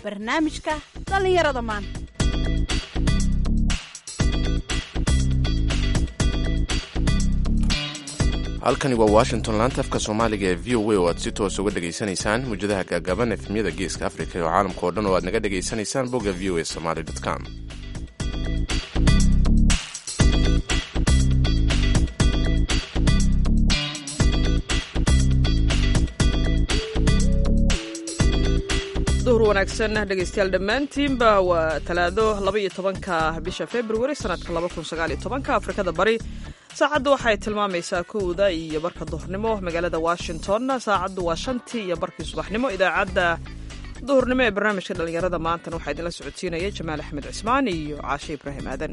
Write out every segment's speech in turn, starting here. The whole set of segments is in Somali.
barnaamijka dhallinyarada maanta halkani waa washington laanta afka soomaaliga ee v o a oo aad si toos uga dhegaysanaysaan muwjadaha gaagaaban efemyada geeska afrika iyo caalamka oo dhan oo aad naga dhegaysanaysaan bogga v o a somaly com duhur wanaagsan dhegaystayaal dhammaantiinba waa talaado labaiyo tobanka bisha februari sanadka laba kun sagaal iyo tobanka afrikada bari saacaddu waxay tilmaamaysaa kowda iyo barka duhurnimo magaalada washington saacaddu waa shantii iyo barkii subaxnimo idaacadda duhurnimo ee barnaamijka dhallinyarada maantana waxaa idinla socodsiinaya jamaal axmed cismaan iyo caashe ibraahim aadan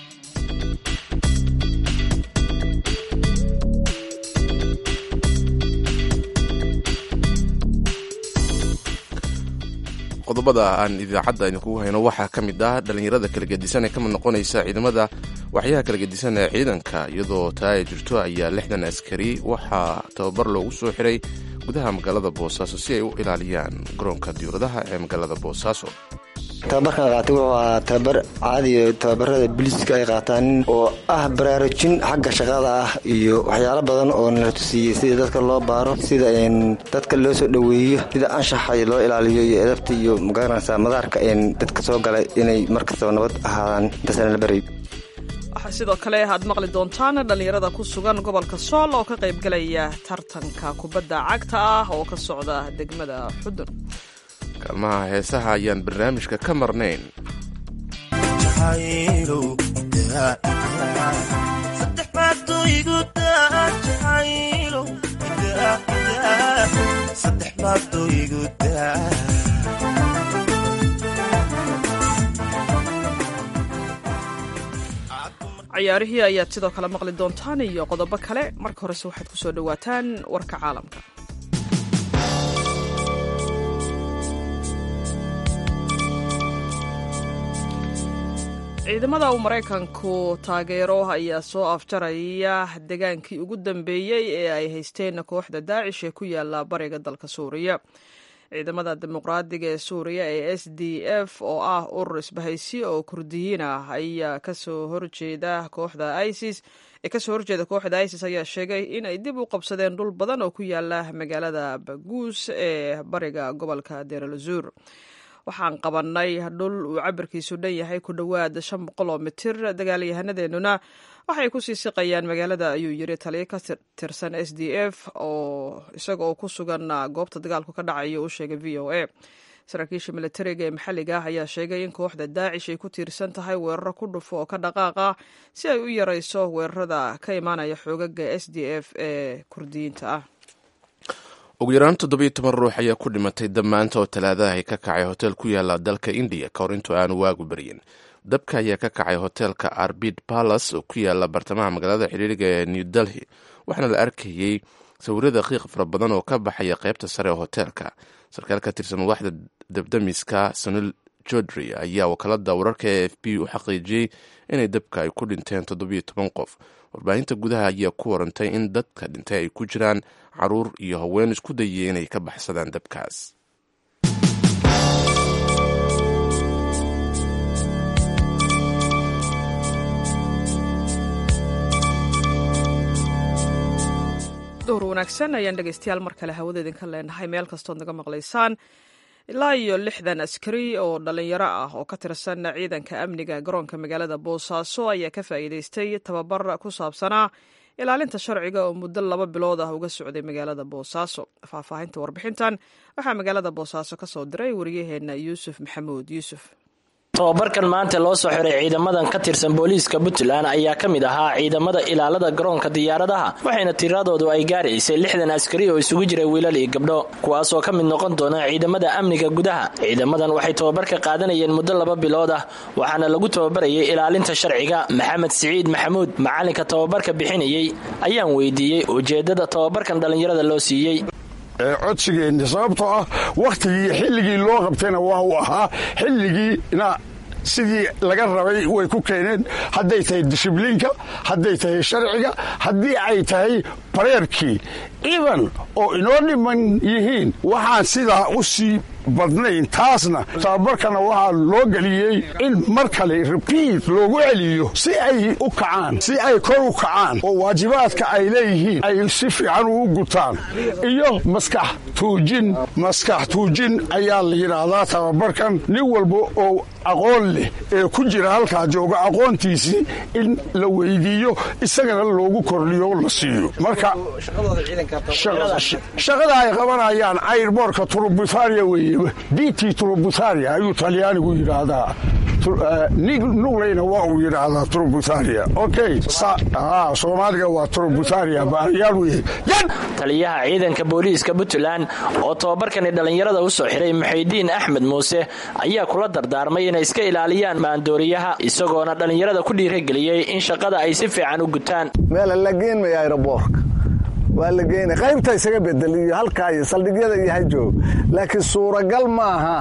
qodobada aan idaacadda idinkugu hayno waxaa ka mid ah dhallinyarada kala gedisan ee ka mid noqonaysa ciidamada waxyaha kala gedisan ee ciidanka iyadoo taa ay jirto ayaa lixdan askari waxaa tababar loogu soo xiray gudaha magaalada boosaaso si ay u ilaaliyaan garoonka diyauradaha ee magaalada boosaaso tababarkan qaatay wuxuu ahaa tababar caadiyo tababarada booliiska ay qaataan oo ah baraarujin xagga shaqada ah iyo waxyaalo badan oo nala tusiiyey sida dadka loo baaro sida dadka loo soo dhoweeyo sida anshaxa loo ilaaliyo iyo edabta iyo magaranaysa madaarka dadka soo galay inay markastaba nabad ahaadaan intaasna la baray waxaa sidoo kale aad maqli doontaan dhallinyarada ku sugan gobolka sool oo ka qaybgalaya tartanka kubadda cagta ah oo ka socda degmada xudun kaalmaha heesaha ayaan barnaamijka ka marnayn cayaarihii ayaad sidoo kale maqli doontaan iyo qodobo kale marka horese waxaad ku soo dhowaataan warka caalamka ciidamada uu maraykanku taageero ayaa soo afjaraya degaankii ugu dambeeyey ee ay haysteen kooxda daacish ee ku yaala bariga dalka suuriya ciidamada dimuqraadiga ee suuriya ee s d f oo ah urur isbahaysi oo kurdiyiin ah ayaa kasoo horjeeda kooxda isis ee kasoo horjeeda kooxda isis ayaa sheegay in ay dib u qabsadeen dhul badan oo ku yaala magaalada baguus ee bariga gobolka deeralazur waxaan qabanay dhul uu cabirkiisu dhan yahay ku dhowaad shan boqol oo mitir dagaalyahanadeenuna waxay kusii siqayaan magaalada ayuu yiri taliyo ka tirsan s d f oo isaga oo ku sugan goobta dagaalku ka dhacayo u sheegay v o a saraakiisha militariga ee maxalliga ah ayaa sheegay in kooxda daacish ay ku tiirsan tahay weeraro ku dhufo oo ka dhaqaaqa si ay u yarayso weerarada ka imaanaya xoogaga s d f ee kurdiyiinta ah ugu yaraan toddobiyo toban ruux ayaa ku dhimatay dab maanta oo talaadaha ka kacay hotel ku yaala dalka indiya ka hor intuu aanu waagu baryin dabka ayaa ka kacay hotelka arbid palace oo ku yaala bartamaha magaalada xiriiriga ee new delhi waxaana la arkayey sawirada qiiq fara badan oo ka baxaya qaybta sare ee hotelka sarkaal ka tirsan madaxda dabdamiska sunil jodri ayaa wakaalada wararka ee f b u xaqiijiyey inay dabka ay ku dhinteen toddobiyo toban qof warbaahinta gudaha ayaa ku warantay in dadka dhintay ay ku jiraan caruur iyo haween isku dayay inay ka baxsadaan dabkaas duhur wanaagsan ayaan dhegaystayaal mar kale hawada idinka leenahay meel kastood naga maqlaysaan ilaa iyo lixdan askari oo dhallinyaro ah oo ka tirsan ciidanka amniga garoonka magaalada boosaaso ayaa ka faa'iidaystay tababar ku saabsanaa ilaalinta sharciga oo muddo laba bilood ah uga socday magaalada boosaaso faahfaahinta warbixintan waxaa magaalada boosaaso ka soo diray wariyaheenna yuusuf maxamuud yuusuf tobabarkan maanta loo soo xiray ciidamadan ka tirsan booliiska puntland ayaa ka mid ahaa ciidamada ilaalada garoonka diyaaradaha waxayna tiradoodu ay gaaraysay lixdan askari oo isugu jira wiilal iyo gabdho kuwaasoo ka mid noqon doona ciidamada amniga gudaha ciidamadan waxay tobabarka qaadanayeen muddo laba bilood ah waxaana lagu tababarayay ilaalinta sharciga maxamed siciid maxamuud macalinka tobabarka bixinayey ayaan weydiiyey ujeedada tobabarkan dhallinyarada loo siiyey codsigeenna sababtoo ah wakhtigii xilligii loo qabtayna waa uu ahaa xilligiina sidii laga rabay way ku keeneen hadday tahay dishibliinka hadday tahay sharciga haddii ay tahay bareerkii iban oo inoo dhiman yihiin waxaan sidaa u sii badnayn taasna tababarkana waxaa loo geliyey in mar kale rebiit loogu celiyo si ay u kacaan si ay kor u kacaan oo waajibaadka ay leeyihiin ay si fiican ugu gutaan iyo maskax tuujin maskax tuujin ayaa la yidhaahdaa tababarkan nin walba oo aqoon leh ee ku jira halkaa jooga aqoontiisii in la weydiiyo isagana loogu kordhiyo la siiyo marka shaqada ay qabanayaan airboorka turubutaria weeye dt turubutaria ayuu talyaanigu yidhaahdaa nugleyna waa uu yidhaahdaa turubutaria okay soomaaliga waa turubutaria baariyaal weye taliyaha ciidanka booliiska puntland oo tababarkani dhallinyarada u soo xiray muxaydiin axmed muuse ayaa kula dardaarmay inay iska ilaaliyaan maandooriyaha isagoona dhallinyarada ku dhiirageliyey in shaqada ay si fiican u gutaan meela la geenmaya aeroboorka waa la geynaya qaybta isaga bedel iyo halkaa iyo saldhigyada iyo hajoog laakiin suuragal maaha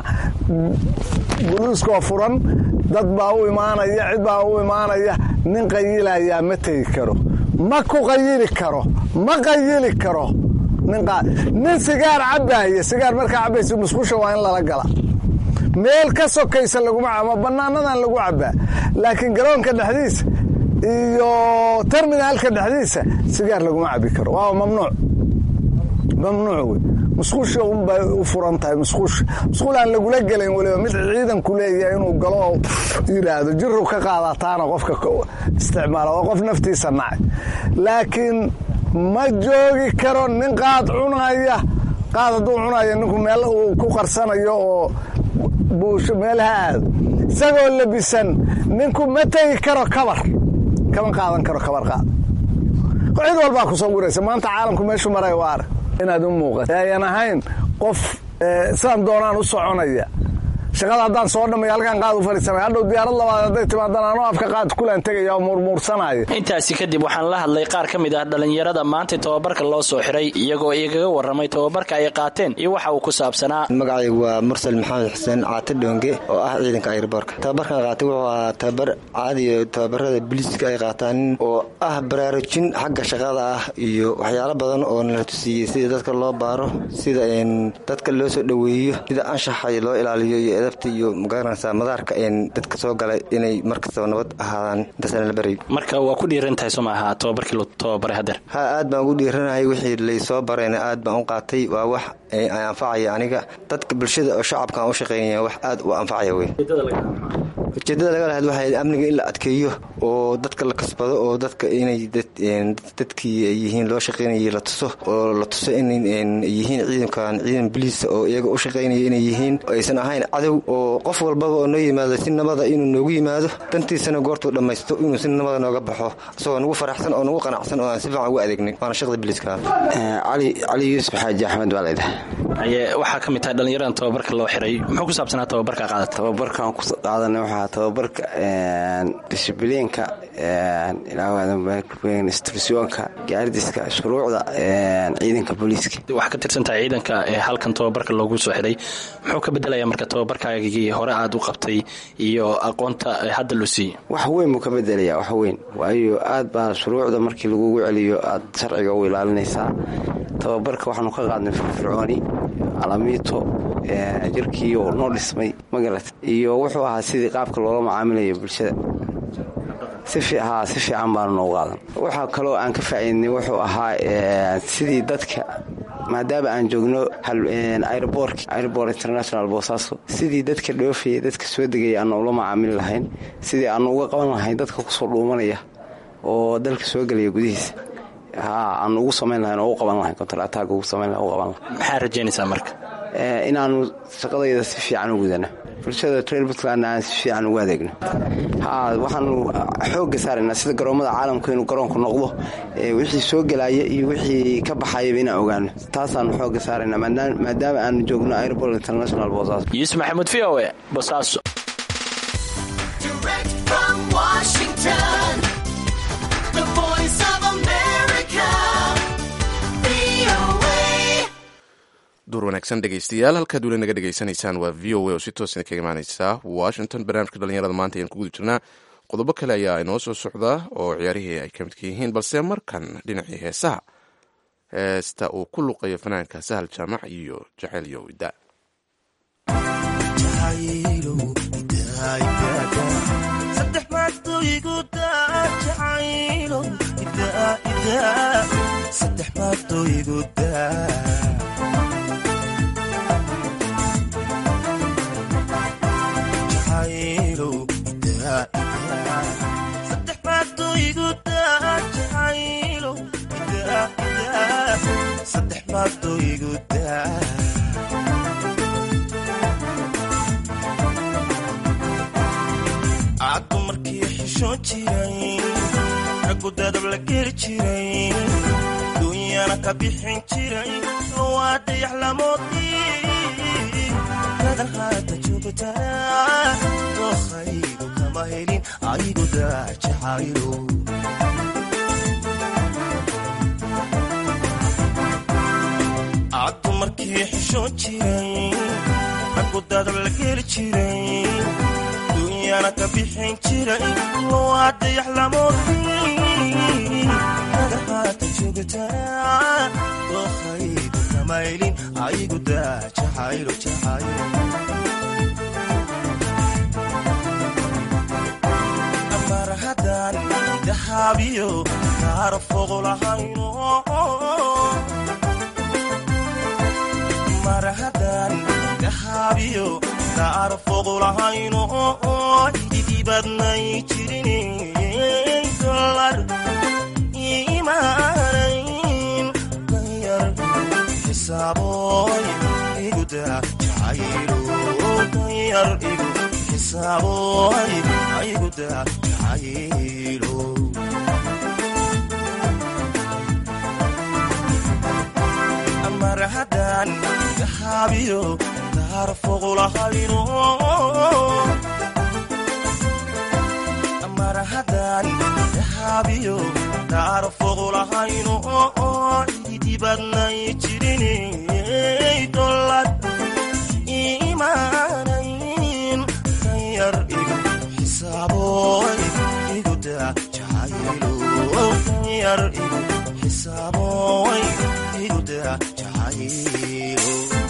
buluuskoo furan dad baa u imaanaya cid baa u imaanaya nin qayilayaa ma tegi karo ma ku qayili karo ma qayili karo nin sigaar cabbaaya sigaar markaa cabbaysa musqusha waa in lala gala meel ka sokaysa laguma ama bannaanadan lagu cabbaa laakiin garoonka dhexdiisa iyo terminaalka dhexdiisa sigaar laguma cabbi karo waa mamnuuc mamnuuc wey musquusha unbay u furan tahay musquusha musquul aan lagula gelayn weliba mid ciidanku leeyahay inuu galo oo yidhaahdo jiru ka qaadataana qofka isticmaala waa qof naftiisa nacay laakiin ma joogi karo nin qaad cunaya qaad hadduu cunaya ninku meel uu ku qarsanayo oo buusho meelaha aado isagoo labisan ninku ma tegi karo kabar kama qaadan karo kabar qaad cid walbaa ku sawiraysa maanta caalamku meeshu maray waa arag inaad u muuqato ayan ahayn qof sidaan doonaan u soconaya shaqada haddaan soo dhamay halkaan qaad u fadhiisanay hadhow diyaarad labaad hadday timaadaan anoo afka qaad kulaan tegaya oo muurmuursanaya intaasi kadib waxaan la hadlay qaar ka mid ah dhallinyarada maanta tababarka loo soo xiray iyagoo igaga warramay tababarka ay qaateen iyo waxa uu ku saabsanaa magacaygu waa mursal maxamed xuseen caate dhoonge oo ah ciidanka airboorka tababarkan qaatay wuxuu ahaa tababar caadiyo tababarada biliiska ay qaataan oo ah baraarujin xagga shaqada ah iyo waxyaalo badan oo nala tusiiyey sida dadka loo baaro sida dadka loo soo dhoweeyo sida anshaxa loo ilaaliyo iyo edabta iyo magaranaysaa madaarka dadka soo galay inay markastaba nabad ahaadaan intaasna la barayo marka waa ku dhiiran tahay soo maaha tababarkii la tababaray hadeer ha aad baan ugu dhiiranahay wixii laysoo barayna aad baan u qaatay waa wax anfacaya aniga dadka bulshada oo shacabkaan u shaqaynaya wax aad u anfacaya wey ujeedada laga lahayd waxay amniga in la adkeeyo oo dadka la kasbado oo dadka inay dadkii yihiin loo shaqaynayay la tuso oo la tuso inay yihiin ciidankan ciidan biliisa oo iyaga u shaqaynaya inay yihiin aysan ahayn cadow oo qof walbaba oo noo yimaado si nabada inuu noogu yimaado dantiisana goortuu dhammaysto inuu si nabada nooga baxo isagoo nagu faraxsan oo nagu qanacsan oo aan si fiican ugu adeegnin waana shaqda biliiska cali yuusuf xaaji axmed baa laydhaha waxaa ka mid tahay dhallinyaradan tababarka loo xiray muxuu ku saabsanaa tababarka qaadata tababarkan ku qaadanay waxaa tababarka dishibliinka instructionka gaardiska shuruucda ciidanka booliiska waxaa ka tirsantahay ciidanka ee halkan tababarka loogu soo xiray muxuu ka bedelaya marka tababarkaagii hore aad u qabtay iyo aqoonta hadda loo siiyey wax weyn buu ka bedelaya wax weyn waayo aad baa shuruucda markii lagugu celiyo aad sharciga u ilaalinaysaa tababarka waxaanu ka qaadnay firfircooni alamiito jirkii oo noo dhismay magarat iyo wuxuu ahaa sidii qaabka loola macaamilayo bulshada si fiican baanu noogu qaadan waxaa kaloo aan ka faa'iidnay wuxuu ahaa sidii dadka maadaama aan joogno airbork airbor international boosaaso sidii dadka dhoofaya dadka soo degaya aanu ula macaamili lahayn sidii aanu uga qaban lahayn dadka kusoo dhuumanaya oo dalka soo gelaya gudihiisa aanu ugu samayn lahayn oo u qaban lahayn kontaratag ugu samayn lahayn u qaban lahayn maxaa rajaynaysaa marka inaanu shaqadayda si fiican u gudano bulshada reer puntlandna aan si fiican ugu adeegno waxaanu xoogga saaraynaa sida garoommada caalamku inuu garoonku noqdo wixii soo gelaya iyo wixii ka baxayaba inaan ogaano taasaanu xoogga saaraynaa maadaama aanu joogno airbol international boosaaso yuusuf maxamuud v o e bosaaso duur wanaagsan dhegeystayaal halkaad weli naga dhegeysanaysaan waa v o a oo si toosna kaga imaaneysa washington barnaamijka dhalinyarada maanta ayaan ku guda jirnaa qodobo kale ayaa inoo soo socdaa oo ciyaarihii ay ka midka yihiin balse markan dhinacii heesaha heesta uu ku luqayo fanaanka sahal jaamac iyo jaceyl yowida caddu markii xishoon jiray raggu dadab la geli jiray duunyana ka bixin jiray waa dayax lamoodii dadan haata joogtaa dookhaygu kama helin aygu daajacaylo caddu markii xishoon jiray raggu dadab la geli jiray duunyana ka bixin jiray waa dayax lamoodii dadan haata joogtaa dookhaygu kama helin aygu daajacaylo jacaylo mar haddaan dahaabiyo kaara foqolahayno mar haddaan dahaabiyo kaara foqolahayno idibadnay jirin dolar imaanayn danyar xisaaboy iguda jacaylo danyar igu xisaaboy ayguda jacaylo mar haddaan dahaabiyo kaara foqolahayno mar haddaan dahaabiyo kaara foqolahayno idibadnay jirin dolar imaanayn danyar igu xisaaboy iguda jacaylo danyar igu xisaaboy iguda jacaylo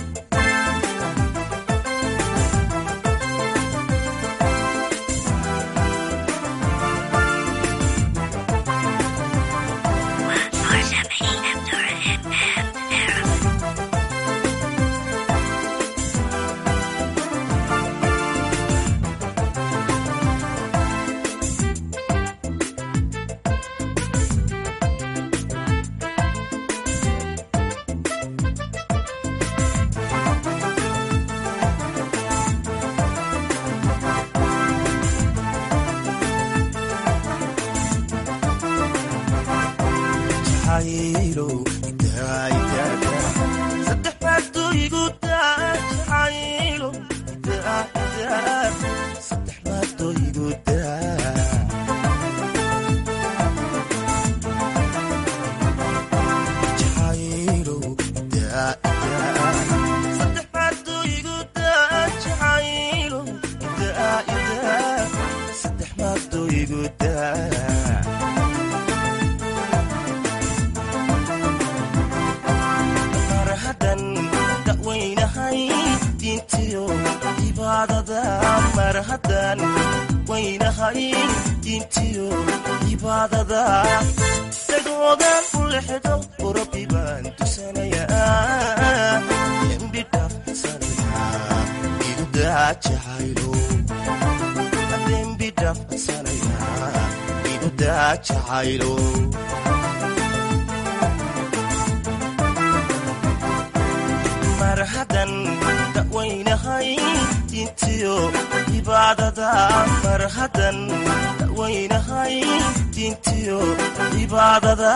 mar haddan dawaynahay diintiyo cibaadada mar haddan dawaynahay diintiyo cibaadada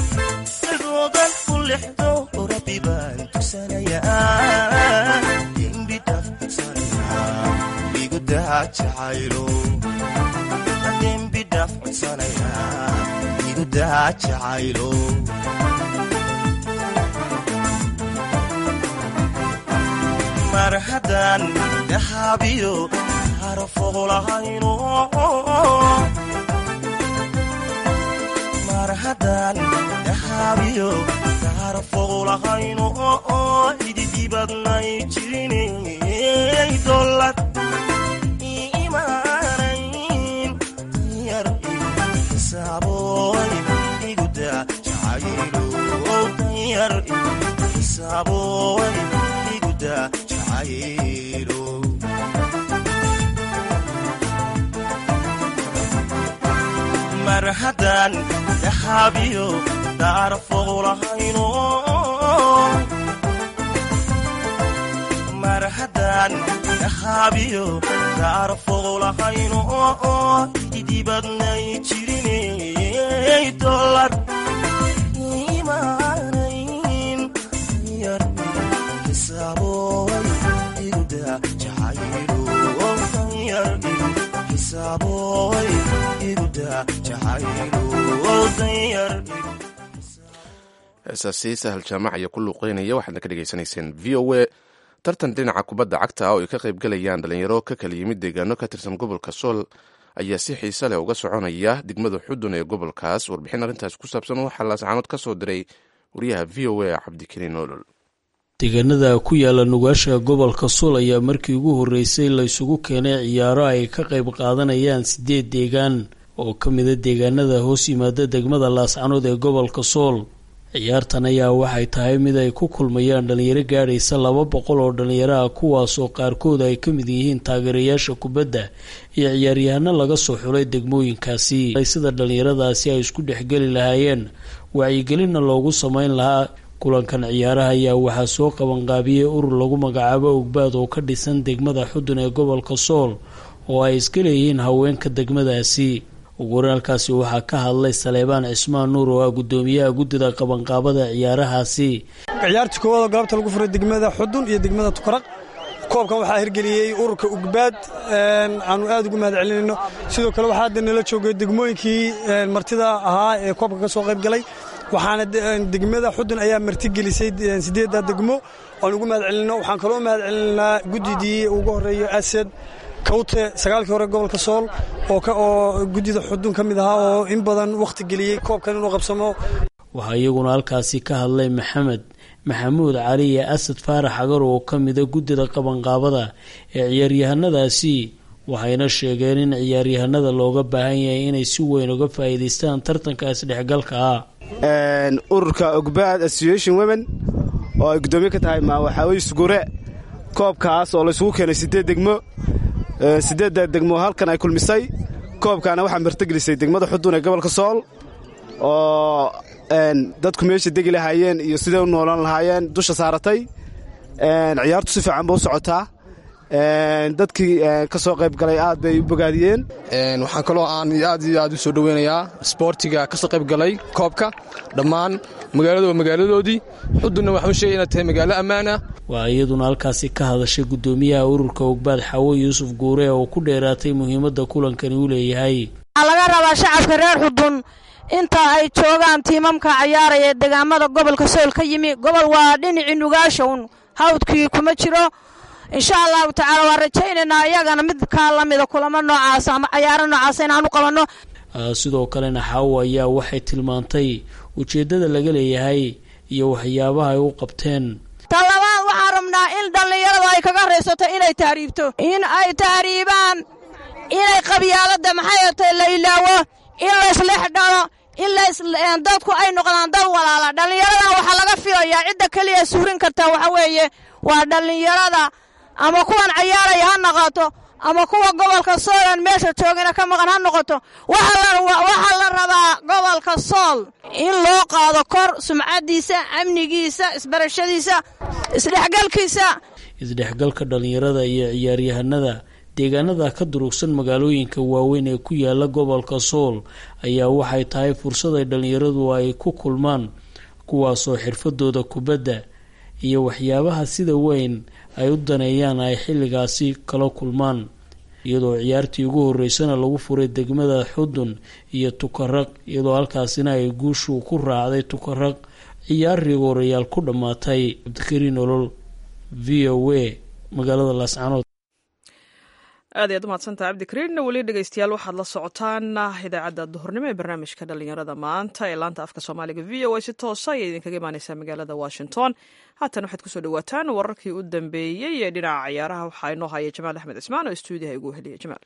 sidoodan u lexdo rabbi baan tusanayaa dembi dhafsanaya igu daa jacaylo dembi dhafsanaya igu daa jacaylo mar haddaan dahaabiyo kaara foqolahayno mar haddaan dahaabiyo kaara foqlahayno oo ididibadnay jirinay dolad imaanayn yar xisaaboy iguda jacaylo yar xisaaboy iguda jacaylo mar haddaan dahabiyo daar foqlahayno mar haddaan dahabiyo daar foqlahayno oo ididibadnay jirinay dolad imaanayn yar xisaaboy iguda jacaylo yar xisaaboy iguda jacaylo danyar heesaasi sahal jaamac iyo ku luuqeynaya waxaadna ka dhegaysanayseen v o a tartan dhinaca kubadda cagta ah oo ay ka qayb galayaan dhalinyaro ka kala yimid deegaano ka tirsan gobolka sool ayaa si xiise leh uga soconaya degmada xudun ee gobolkaas warbixin arrintaas ku saabsan waxaa laascaanood ka soo diray wariyaha v o a cabdikariin olol deegaanada ku yaala nugaasha gobolka sool ayaa markii ugu horreysay la isugu keenay ciyaaro ay ka qayb qaadanayaan sideed deegaan oo ka mida deegaanada hoos yimaada degmada laascanood ee gobolka sool ciyaartan ayaa waxay tahay mid ay ku kulmayaan dhalinyaro gaadhaysa laba boqol oo dhalinyaro ah kuwaasoo qaarkood ay ka mid yihiin taageerayaasha kubadda iyo ciyaaryahano laga soo xulay degmooyinkaasi sida dhalinyaradaasi ay isku dhexgeli lahaayeen wacyigelinna loogu sameyn lahaa kulankan ciyaaraha ayaa waxaa soo qabanqaabiyey urur lagu magacaabo ogbaad oo ka dhisan degmada xudun ee gobolka sool oo ay iska leeyihiin haweenka degmadaasi uguwaraalkaasi waxaa ka hadlay saleebaan cismaan nuur oo ah guddoomiyaha guddida qabanqaabada ciyaarahaasi ciyaartii koowaadoo galabta lagu furay degmada xudun iyo degmada tukaraq koobkan waxaa hirgeliyey ururka ugbaad aanu aad ugu mahad celinayno sidoo kale waxaa hadda nala joogay degmooyinkii martida ahaa ee koobka ka soo qayb galay waxaana degmada xudun ayaa martigelisay sideedda degmo aan ugu mahad celinno waxaan kaloo mahad celinaa guddidii ugu horeeyo asad kawte sagaalkii hore gobolka sool oo guddida xudun ka mid ahaa oo in badan wakhti geliyey koobkan inuu qabsamo waxaa iyaguna halkaasi ka hadlay maxamed maxamuud cali iyo asad faarax agar oo ka mida guddida qabanqaabada ee ciyaaryahanadaasi waxayna sheegeen in ciyaaryahanada looga baahan yahay inay si weyn uga faa'iidaystaan tartanka isdhexgalka ah ururka ogbaad association women oo ay guddoomiye ka tahay waxaaweye sugure koobkaas oo laysugu keenay sideed degmo sideedda degmo halkan ay kulmisay koobkaana waxaa martigelisay degmada xudun ee gobolka sool oo dadku meesha degi lahaayeen iyo siday u noolaan lahaayeen dusha saaratay ciyaartu si fiican ba u socotaa dadkii ka soo qayb galay aad bay u bogaadiyeen waxaan kaloo aan aad iyo aad u soo dhoweynayaa sboortiga ka soo qayb galay koobka dhammaan magaaladu waa magaaladoodii xudunna waxaan u sheegay inaad tahay magaalo ammaan ah waa iyaduna halkaasi ka hadashay guddoomiyaha ururka ogbaad xawo yuusuf guure oo ku dheeraatay muhiimadda kulankani u leeyahay waxaa laga rabaa shacabka reer xudun inta ay joogaan tiimamka cayaaraya ee degaamada gobolka sool ka yimi gobol waa dhinacii nugaasha un hawdkii kuma jiro insha allahu tacaala waan rajaynaynaa iyagana mid kaa lamida kulamo noocaas ama cayaaro noocaas inaanu qabanno sidoo kalena xaawo ayaa waxay tilmaantay ujeeddada laga leeyahay iyo waxyaabaha ay u qabteen talabaad waxaan rabnaa in dhallinyaradu ay kaga raysato inay tahriibto in ay tahriibaan inay qabyaaladda maxay atay la ilaawo in layslex dhalo in dadku ay noqdaan dad walaala dhallinyaradan waxaa laga filayaa cidda keliya suurin karta waxa weeye waa dhallinyarada ama kuwan cayaaraya ha noqoto ama kuwa gobolka soolan meesha joogina ka maqan ha noqoto waxaa la rabaa gobolka sool in loo qaado kor sumcadiisa amnigiisa isbarashadiisa isdhexgalkiisa isdhexgalka dhallinyarada iyo ciyaaryahanada deegaanada ka durugsan magaalooyinka waaweyn ee ku yaala gobolka sool ayaa waxay tahay fursad ay dhallinyaradu ay ku kulmaan kuwaasoo xirfadooda kubadda iyo waxyaabaha sida weyn ay u daneeyaan ay xilligaasi kala kulmaan iyadoo ciyaartii ugu horeysana lagu furay degmada xudun iyo tukaraq iyadoo halkaasina ay guushu ku raacday tukaraq ciyaar rigoorayaal ku dhammaatay cabdikariin olol v o a magaalada laascanood aad ayaad umahadsantaha cabdikariin weli dhegeystayaal waxaad la socotaan idaacadda duhurnimo ee barnaamijka dhalinyarada maanta ee laanta afka soomaaliga v o a si toosa ayay idinkaga imaaneysaa magaalada washington haatan waxaad kusoo dhawaataan wararkii u dambeeyey ee dhinaca ciyaaraha waxaa inoo haya jamaal axmed cismaan oo stuudiyaha igu heliya jamaal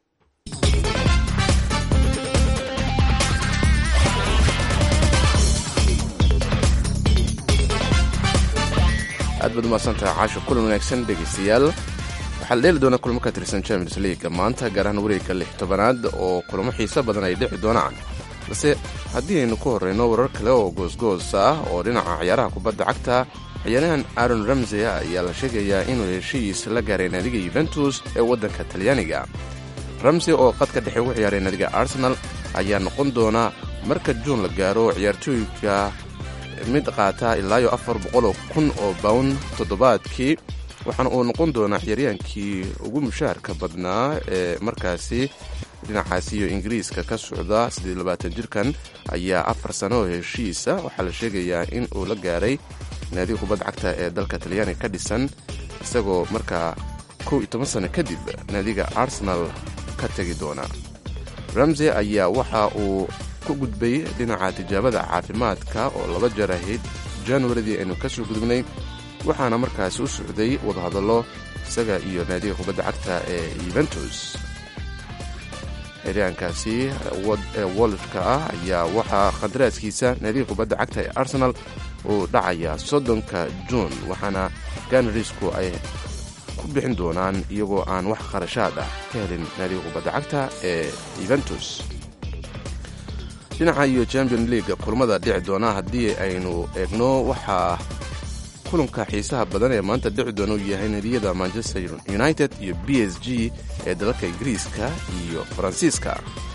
aad baad umahadsantaha caasho kulan wanaagsan dhegaystayaal waxaa la dheeli doonaa kulamo ka tirsan champions leaga maanta gaar ahaan wareegka lix tobanaad oo kulamo xiiso badan ay dhici doonaan balse haddii aynu ku horreyno warar kale oo goosgoos ah oo dhinaca ciyaaraha kubadda cagta ciyaarahan aaron ramsey ayaa la sheegayaa inuu heshiis la gaaray naadiga yuventus ee waddanka talyaaniga ramsey oo qadka dhexe ugu ciyaaray naadiga arsenal ayaa noqon doona marka juun la gaaro ciyaartooyka mid qaata ilaayo afar boqoloo kun oo bawn toddobaadkii waxaana uu noqon doonaa ciyaaryaankii ugu mushaharka badnaa ee markaasi dhinacaasi iyo ingiriiska ka socda jirkan ayaa afar sano oo heshiisa waxaa la sheegayaa in uu la gaaray naadiga kubadda cagta ee dalka talyaaniga ka dhisan isagoo markaa kow iyo toban sano kadib naadiga arsenal ka tegi doona ramsey ayaa waxa uu ku gudbay dhinaca tijaabada caafimaadka oo laba jeer ahayd januaridii aynu ka soo gudubnay waxaana markaasi u socday wadahadallo isaga iyo naadiga kubadda cagta ee yuventus xiryaankaasi ee wolishka ah ayaa waxaa khandaraaskiisa naadiga kubadda cagta ee arsenal uu dhacaya soddonka juun waxaana ganrisku ay ku bixin doonaan iyagoo aan wax kharashaad ah ka helin naadiga kubadda cagta ee yuventus dhinaca iyo champion league kulamada dhici doona haddii aynu eegno waxaa kulanka xiisaha badan ee maanta dhici doona uu yahay nadiyada manchester united iyo b s g ee dalalka ingiriiska iyo faransiiska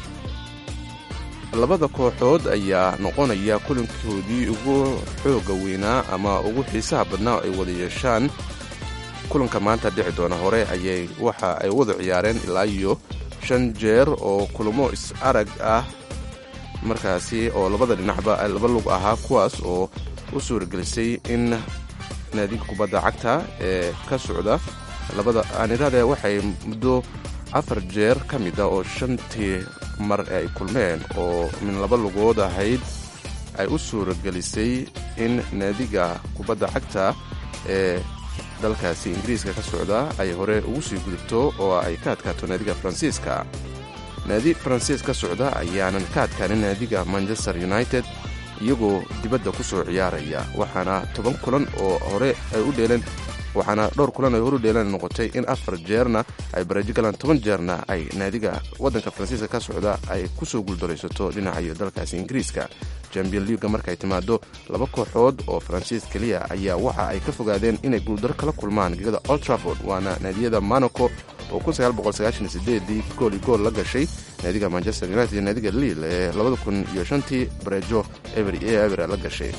labada kooxood ayaa noqonaya kulankoodii ugu xooga weynaa ama ugu xiisaha badnaa oo ay wada yeeshaan kulanka maanta dhici doona hore ayay waxa ay wada ciyaareen ilaa iyo shan jeer oo kulamo is arag ah markaasi oo labada dhinacba laba lug ahaa kuwaas oo u suuragelisay in naadiga kubadda cagta ee ka socda labada aanirade waxay muddo afar jeer ka mid a oo shantii mar ee ay kulmeen oo min laba lugood ahayd ay u suuragelisay in naadiga kubadda cagta ee dalkaasi ingiriiska ka socda ay hore ugu sii gudubto oo ay ka adkaato naadiga faransiiska naadi faransiis ka socda ayaanan ka adkaanin naadiga manchester united iyagoo dibadda ku soo ciyaaraya waxaana toban kulan oo hore ay u dheeleen waxaana dhowr kulan ay hore u dheeleen noqotay in afar jeerna ay barajo galaan toban jeerna ay naadiga waddanka faransiiska ka socda ay kusoo guuldaraysato dhinacayo dalkaasi ingiriiska champion leaga markaay timaado laba kooxood oo faransiis keliya ayaa waxa ay ka fogaadeen inay guuldaro kala kulmaan gegada old trafford waana naadiyada monaco oo dii gool iyo gool la gashay naadiga manchester united iyo naadiga liil ee iyo shantii bareejo ever iyo ever la gashay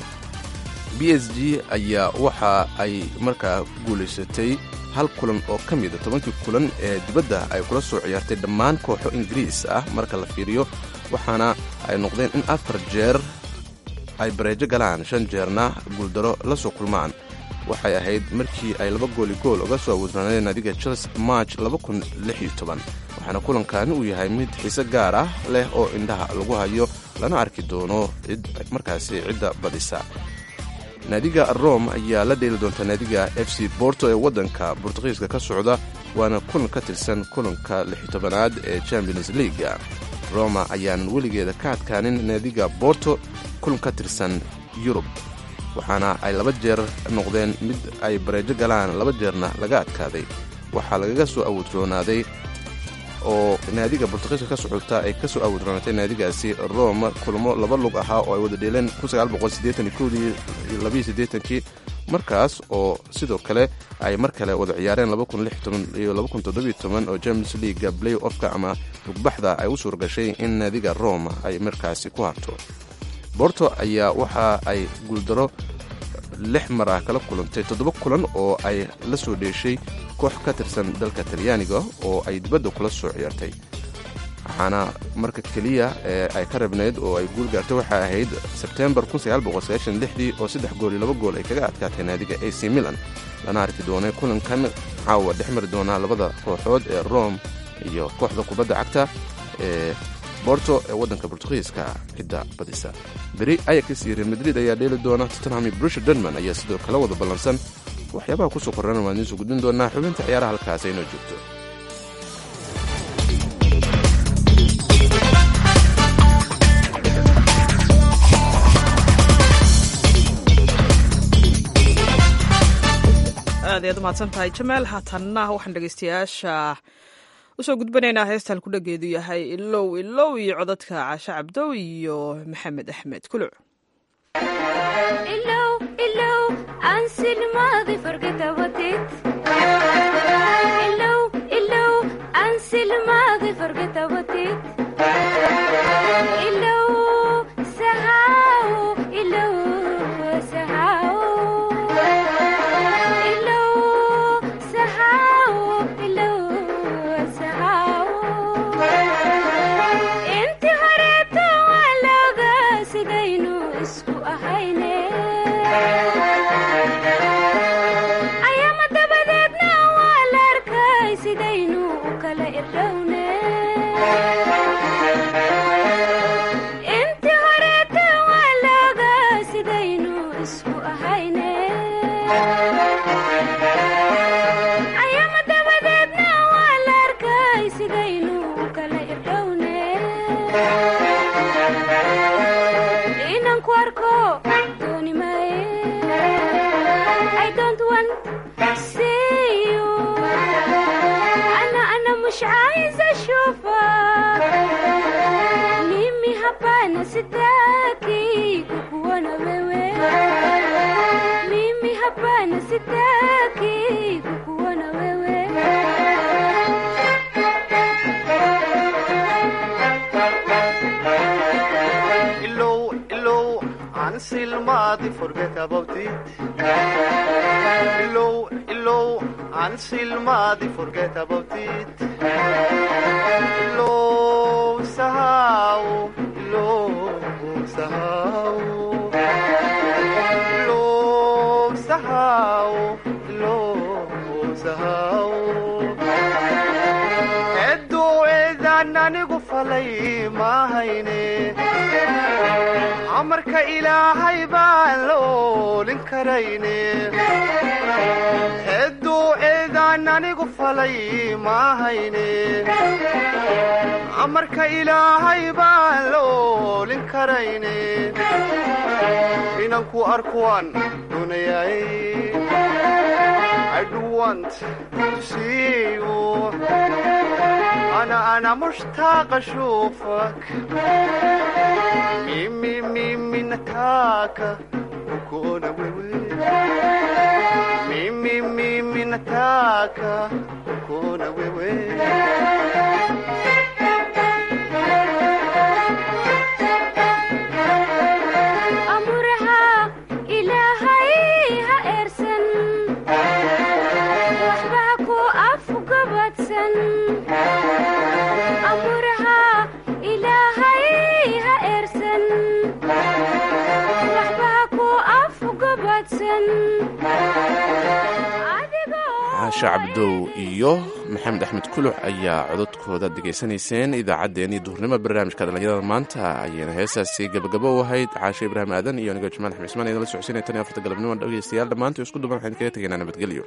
b s g ayaa waxa ay markaa guulaysatay hal kulan oo ka mida tobankii kulan ee dibadda ay kula soo ciyaartay dhammaan kooxo ingiriis ah marka la fiiriyo waxaana ay noqdeen in afar jeer ay bareejo galaan shan jeerna guuldaro la soo kulmaan waxay ahayd markii ay laba gooli gool uga soo awoodnaaneen naadiga chelsea march waxaana kulankani uu yahay mid xiise gaar ah leh oo indhaha lagu hayo lana arki doono markaasi cidda badisa naadiga rome ayaa la dheeli doonta naadiga f c borto ee waddanka bortugiiska ka socda waana kulan ka tirsan kulanka lixtobanaad ee champions leaga roma ayaanan weligeeda ka adkaanin naadiga borto kulan ka tirsan yurub waxaana ay laba jeer noqdeen mid ay bareejo galaan laba jeerna laga adkaaday waxaa lagaga soo awoodroonaaday oo naadiga bortugiiska ka socota ay ka soo awoodroonaatay naadigaasi rome kulamo laba lug ahaa oo ay wada dheeleen kii markaas oo sidoo kale ay mar kale wada ciyaareen iyo oo james leaga play offka ama lugbaxda ay u suuragashay in naadiga rome ay markaasi ku harto borto ayaa waxa ay guuldaro lix mar ah kala kulantay toddoba kulan oo ay la soo dheeshay koox ka tirsan dalka talyaaniga oo ay dibadda kula soo ciyaartay waxaana marka keliya ee ay ka rabnayd oo ay guul gaartay waxay ahayd sebtembar dii oo saddex gool iyo laba gool ay kaga adkaatay naadiga ac milan lana arki doonay kulankan caawa dhex mari doonaa labada kooxood ee rome iyo kooxda kubadda cagta ee borto ee waddanka bortugiiska cidda badisa beri ayax iyo real madrid ayaa dheeli doona tottenham iyo brusha denman ayaa sidoo kale wada ballansan waxyaabaha kusoo korrana waan idiin soo gudbin doonaa xubinta ciyaaraha halkaas aynoo joogto aad ayaad umahadsan tahay jamaal haatanna waxaan dhegaystayaasha usoo gudbanaynaa heestaan ku dhageedu yahay ilow ilow iyo codadka caashe cabdow iyo maxamed axmed kuluc amarka ilaahay baan la oolin karayne hedduu eedaan anigu falay maahayne amarka ilaahay baan la oolin karayne inanku arkuwaan doonayay ana ana mushtaaqa shuufak mimi mimi nataka kukuona wewe mimi mimi nataka kukuona wewe caasha cabdow iyo maxamed axmed kuluc ayaa cododkooda degaysanayseen idaacaddeenii duhurnimo barnaamijka dhallinyarada maanta ayayna heesaasi gabagabo u ahayd caashe ibraahim aadan iyo anigoo jamaal axmed ismaan idinla socodsiinaya tan iyo afarta galabnimo dhegeystayaal dhammaantii isku duban waxaan kaga tegaynaa nabadgelyo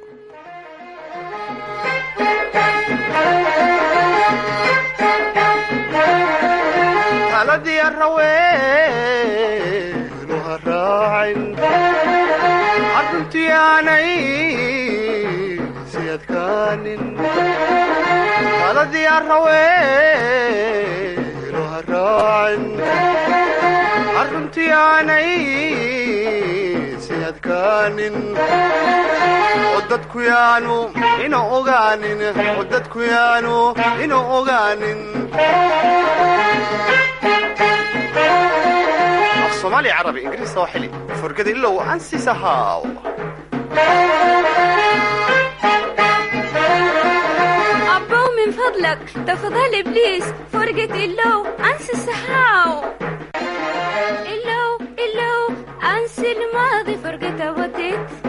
taladii araweenu ha raacin arruntii aanay si adkaanin taladii araweenu ha raacin arruntii aanay si adkaanin oo dadku yaanu ina ogaanin oo dadku yaanu ina ogaanin صومالي عربي انجليزي صاحلي فرقد الا وانسي سهاو أبو من فضل فضلك تاخدها لي بليز فرقة اللو انسى السحاو اللو اللو انسى الماضي فرقة وديت